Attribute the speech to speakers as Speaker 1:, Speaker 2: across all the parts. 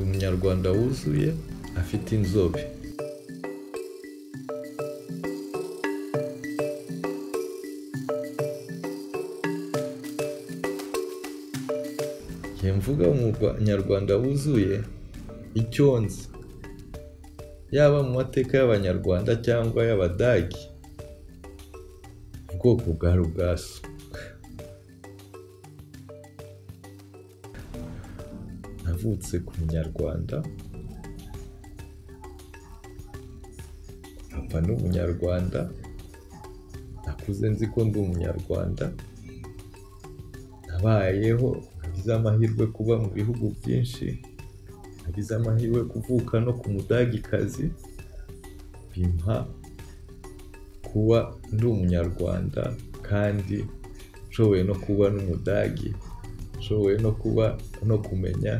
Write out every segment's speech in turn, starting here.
Speaker 1: umunyarwanda wuzuye afite inzobe igihe mvuga umunyarwanda wuzuye icyo nzi yaba mu mateka y'abanyarwanda cyangwa y'abadage ubwoko bwa rugasu navutse ku munyarwanda papa ni umunyarwanda nakuze nzi ko ndi umunyarwanda nabayeho nagize amahirwe kuba mu bihugu byinshi nagize amahirwe kuvuka no ku mudagikazi bimpa kuba ndi umunyarwanda kandi nshoboye no kuba n'umudagi nshoboye no kuba no kumenya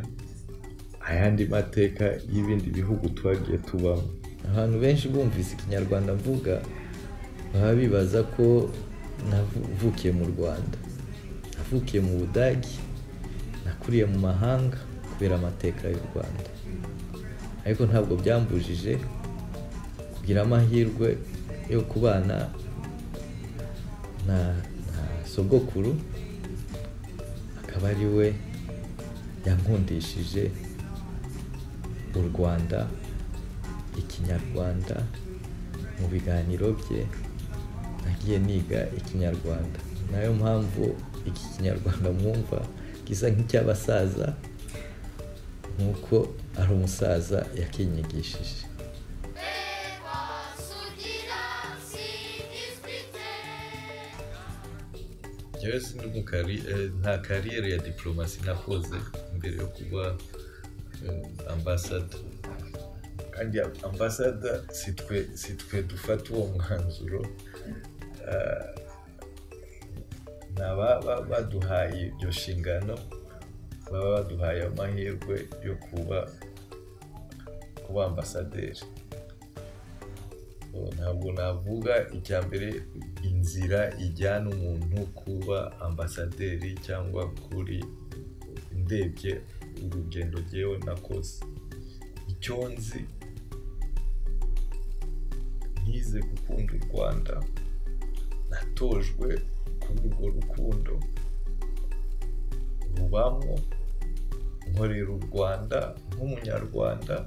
Speaker 1: ayandi mateka y'ibindi bihugu twagiye tubamo abantu benshi bumvise ikinyarwanda mvuga baba bibaza ko navukiye mu rwanda navukiye mu budagi nakuriye mu mahanga kubera amateka y'u rwanda ariko ntabwo byambujije kugira amahirwe yo kubana na sogokuru akaba ari we yankundishije u rwanda ikinyarwanda mu biganiro bye nagiye niga ikinyarwanda nayo mpamvu iki kinyarwanda mwumva gisa nk'icy'abasaza nk'uko ari umusaza yakinyigishije njyewe nta kariyeri ya diporomasi nakoze mbere yo kuba ambasada kandi ambasada si twe dufata uwo mwanzuro n'ababa baduhaye iryo shingano baba baduhaye amahirwe yo kuba kuba ambasaderi ntabwo navuga icya mbere inzira ijyana umuntu kuba ambasaderi cyangwa kuri ndebye urugendo ngewe nakoze icyo nzi nkize gukunda u rwanda natojwe kuri urwo rukundo rubamo nkorera u rwanda nk'umunyarwanda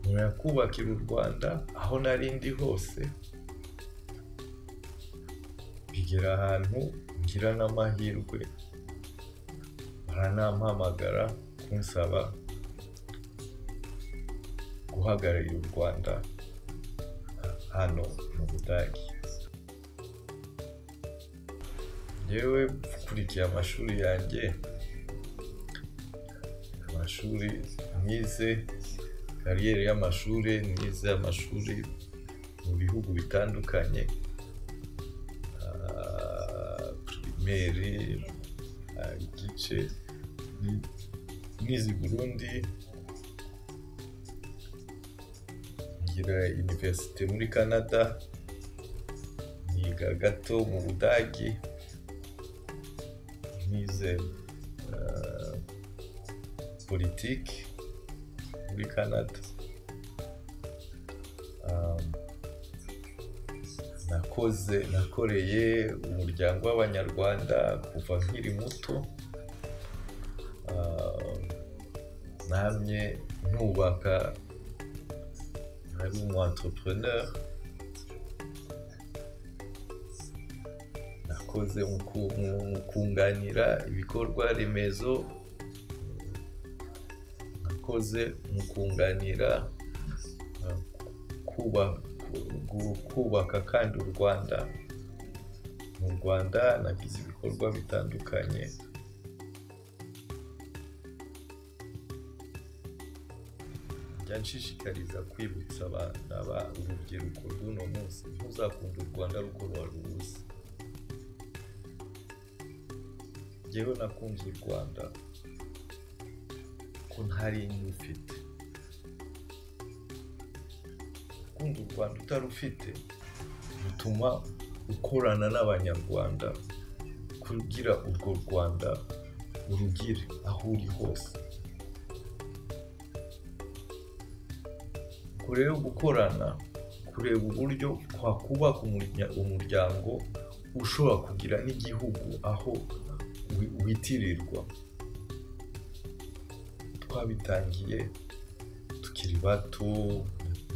Speaker 1: murakubakira u rwanda aho nari ndi hose bigera ahantu ngira n'amahirwe baranampamagara kunsaba guhagararira u rwanda hano mu budage yewe ukurikiye amashuri yanjye amashuri myize kariyeri y'amashuri myize y'amashuri mu bihugu bitandukanye pirimeri igice mwize burundi ngira iniverisite muri canada niga gato mu budage nize politiki muri canada nakoze nakoreye umuryango w'abanyarwanda kuva nkiri muto namye nubaka ari umu entrepreneur nakoze mu kunganira ibikorwa remezo nakoze mu kunganira kubaka kandi u rwanda mu rwanda nagize ibikorwa bitandukanye nshishikariza kwibutsa abana ba urubyiruko rw'uno munsi ntuzakunde u rwanda ruko ruzi njyewe nakunze u rwanda ko ntarinda ufite gukunda u rwanda utarufite bituma ukorana n'abanyarwanda kugira urwo rwanda urugire aho uri hose kure yo gukorana kureba uburyo twakubaka umurya- umuryango ushobora kugira n'igihugu aho wi- witirirwa twabitangiye tukiri bato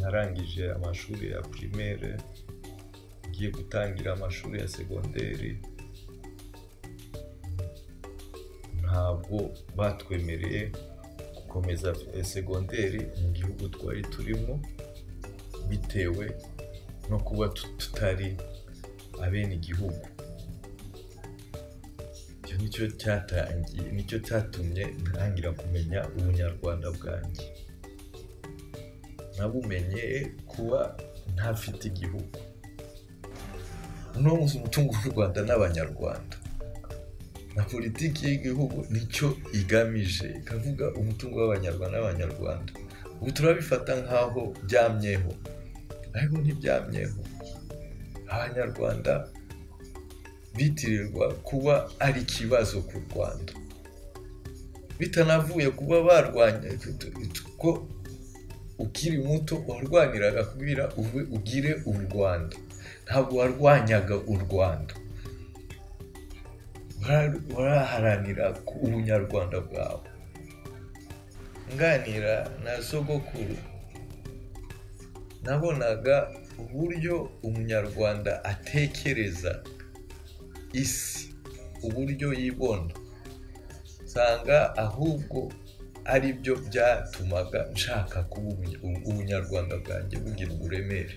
Speaker 1: narangije amashuri ya primaire ngiye gutangira amashuri ya segonderi ntabwo batwemereye gukomeza segonderi mu gihugu twari turimo bitewe no kuba tut- tutari abenegihugu icyo nicyo cyatangiye nicyo cyatumye ntangira kumenya ubunyarwanda bwanjye nabumenye kuba ntafite igihugu uno munsi umutungo w'u rwanda n'abanyarwanda na politiki y'igihugu nicyo igamije ikavuga umutungo w'abanyarwanda n'abanyarwanda ubu turabifata nk'aho byamyeho ariko ntibyamyeho abanyarwanda bitirirwa kuba ari ikibazo ku rwanda bitanavuye kuba barwanya ko ukiri muto warwaniraga kubwira uve ugire u rwanda ntabwo warwanyaga u rwanda Wara- waraharanira ku ubunyarwanda bwawe nganira na sogokuru nabonaga uburyo umunyarwanda atekereza isi uburyo yibona nsanga ahubwo ari byo byatumaga nshaka kuba umunya- ubu- ubunyarwanda bwanjye bugira uburemere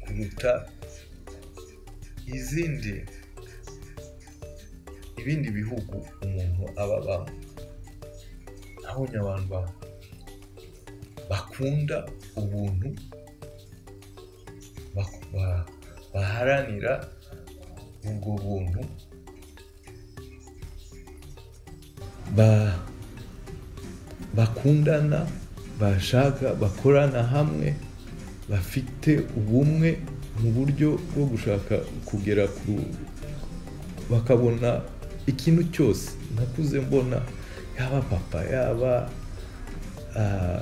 Speaker 1: kuruta izindi ibindi bihugu umuntu aba abamo nabonye abantu ba- bakunda ubuntu bak- ba- baharanira ubwo buntu ba- bakundana bashaka bakorana hamwe bafite ubumwe mu buryo bwo gushaka kugera ku bakabona ikintu cyose nakuze mbona yaba papa yaba ah,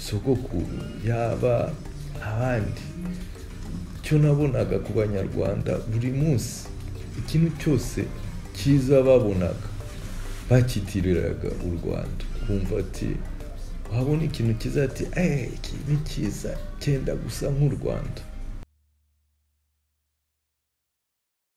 Speaker 1: sogokuru yaba abandi icyo nabonaga ku banyarwanda buri munsi ikintu cyose cyiza babonaga bakitiriraga u rwanda kumva ati wabona ikintu cyiza ati eee iki ni cyiza cyenda gusa nk'u rwanda